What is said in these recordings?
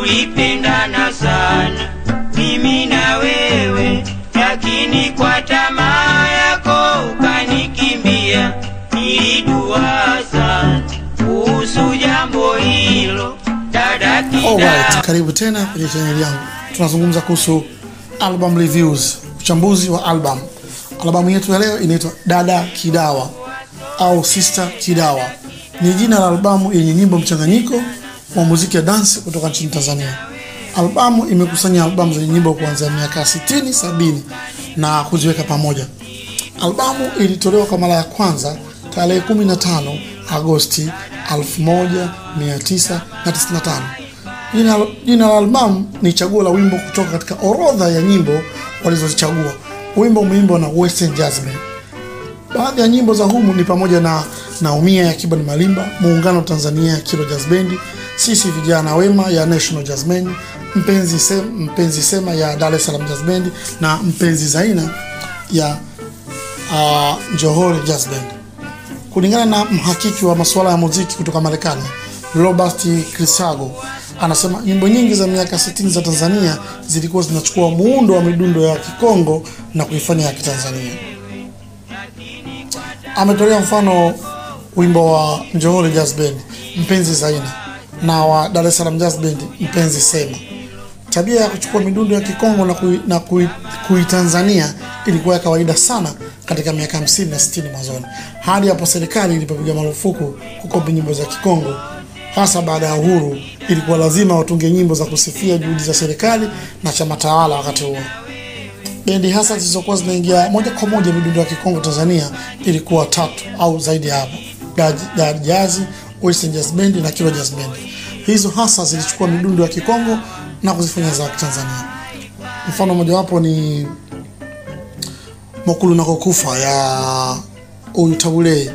tulipendana sana mimi na wewe, lakini kwa tamaa yako ukanikimbia. Nilidua sana kuhusu jambo hilo, dada Kida. Alright, karibu tena kwenye chaneli yangu. Tunazungumza kuhusu album reviews, uchambuzi wa album. Albamu yetu ya leo inaitwa Dada Kidawa au Sister Kidawa. Ni jina la albamu yenye nyimbo mchanganyiko wa muziki ya dance kutoka nchini Tanzania. Albamu imekusanya albamu zenye nyimbo kuanzia miaka 60, 70 na kuziweka pamoja. Albamu ilitolewa kwa mara ya kwanza tarehe 15 Agosti 1995. Jina, jina la albamu ni chaguo la wimbo kutoka katika orodha ya nyimbo walizozichagua. Wimbo umeimbwa na Western Jazz Band. Baadhi ya nyimbo za humu ni pamoja na Naumia ya Kiba ni Malimba, Muungano Tanzania ya Kilo Jazz Band, Sisi Vijana Wema ya National Jazz Band, Mpenzi Sema, Mpenzi Sema ya Dar es Salaam Jazz Band na Mpenzi Zaina ya uh, Johore Jazz Band. Kulingana na mhakiki wa masuala ya muziki kutoka Marekani, Robert Crisago anasema nyimbo nyingi za miaka 60 za Tanzania zilikuwa zinachukua muundo wa midundo ya Kikongo na kuifanya ya Kitanzania. Ametolea mfano wimbo wa Njohole Jazz Band Mpenzi Zaina na wa Dar es Salaam Jazz Band Mpenzi Sema. Tabia ya kuchukua midundo ya Kikongo na, kui, na kui, kuitanzania ilikuwa ya kawaida sana katika miaka 50 na 60 mwanzoni, hadi hapo serikali ilipopiga marufuku kukopi nyimbo za Kikongo. Hasa baada ya uhuru, ilikuwa lazima watunge nyimbo za kusifia juhudi za serikali na chama tawala wakati huo. Bendi hasa zilizokuwa zinaingia moja kwa moja midundo ya Kikongo Tanzania ilikuwa tatu au zaidi ya hapo: Dar Jazz, Western Jazz Band na Kilo Jazz Band. Hizo hasa zilichukua midundo ya Kikongo na kuzifanya za Tanzania. Mfano mojawapo ni Mokulu na Kokufa ya Uyutabule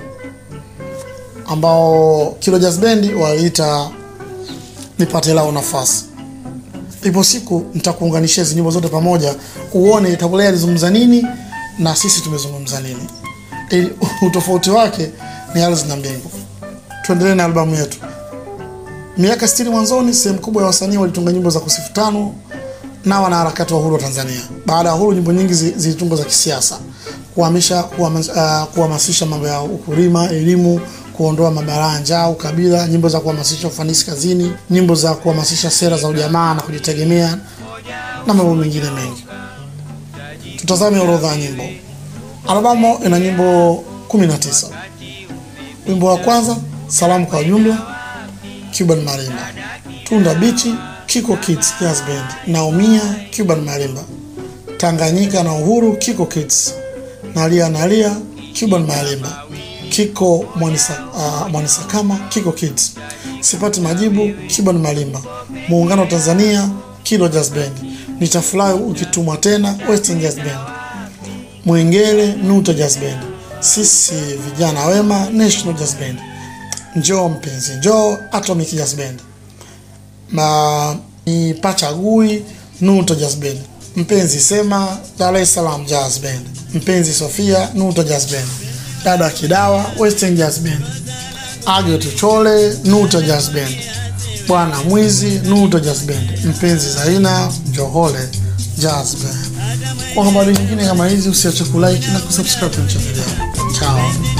ambao Kilo Jazz Band waliita nipate lao nafasi. Ipo siku nitakuunganishia hizo nyimbo zote pamoja uone Tabule alizungumza nini na sisi tumezungumza nini. Ili utofauti wake ni ardhi na mbingu. Tuendelee na albamu yetu. Miaka 60 mwanzoni, sehemu kubwa ya wasanii walitunga nyimbo za kusifu tano na wanaharakati wa uhuru wa Tanzania. Baada ya uhuru, nyimbo nyingi zilitungwa za kisiasa, kuhamisha kuhamasisha mambo ya ukulima, elimu, kuondoa mabalaa njaa, ukabila, nyimbo za kuhamasisha ufanisi kazini, nyimbo za kuhamasisha sera za ujamaa na kujitegemea na mambo mengine mengi. Tutazame orodha ya nyimbo. Albamu ina nyimbo 19. Wimbo wa kwanza, Salamu kwa Jumla, Cuban Marimba. Tunda Bichi, Kiko Kids Jazz Band. Naumia, Cuban Marimba. Tanganyika na Uhuru, Kiko Kids. Nalia Nalia, Cuban Marimba. Kiko Mwanisa, uh, Mwanisakama, Kiko Kids. Sipati Majibu, Cuban Marimba. Muungano Tanzania, Kilo Jazz Band. Nitafurahi ukitumwa tena, Western Jazz Band. Mwengele, Nuta Jazz Band. Sisi Vijana Wema, National Jazz Band. Njoo mpenzi, njoo Atomic Jazz Band. Ma ni Pachagui, Nuta Jazz Band. Mpenzi Sema, Dar es Salaam Jazz Band. Mpenzi Sofia, Nuta Jazz Band. Dada Kidawa, Western Jazz Band. Age Tuchole, Nuta Jazz Band. Bwana Mwizi, Nuta Jazz Band. Mpenzi Zaina, Johole Jazz Band. Kwa habari nyingine kama hizi usiache kulike na kusubscribe kwenye channel yangu. Ciao.